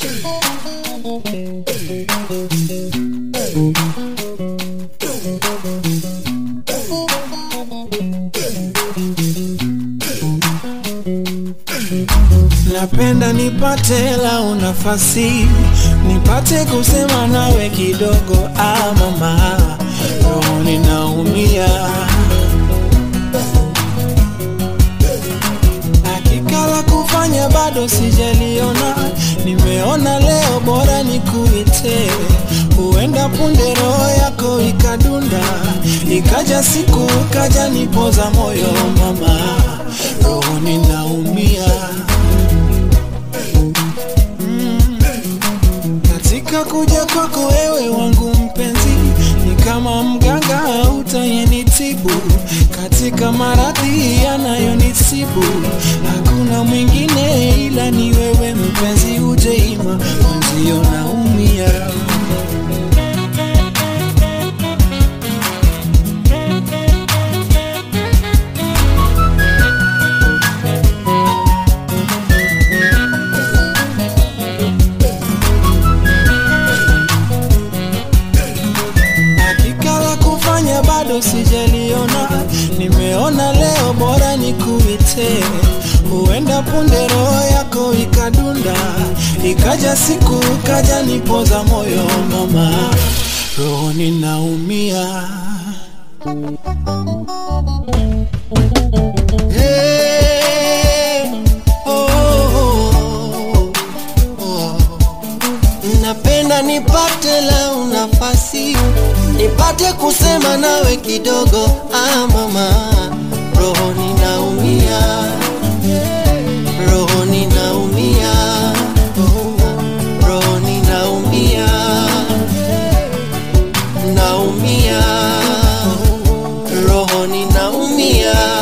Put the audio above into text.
Napenda nipate lau nafasi nipate kusema nawe kidogo, ah mama, roho ninaumia. Hakika la kufanya bado sijaliona, nimeona leo bora nikuite, huenda punde roho yako ikadunda, ikaja siku kaja nipoza moyo mama, roho ninaumia. Katika kuja kwako wewe wangu mpenzi, ni kama mganga utayenitibu katika maradhi yanayonisibu. Hakuna mwingine ila ni wewe mpenzi, ujeima mwenzio naumia. Hakika la kufanya bado sijaliona, nimeona leo bora nikuite, huenda punde roho yako ikadunda, ikaja siku kaja nipoza moyo mama, roho ninaumia. Hey, oh, oh, oh. Napenda nipate lau nafasi nipate kusema nawe kidogo, ah mama, roho ninaumia, roho ninaumia, roho ninaumia, naumia, roho ninaumia.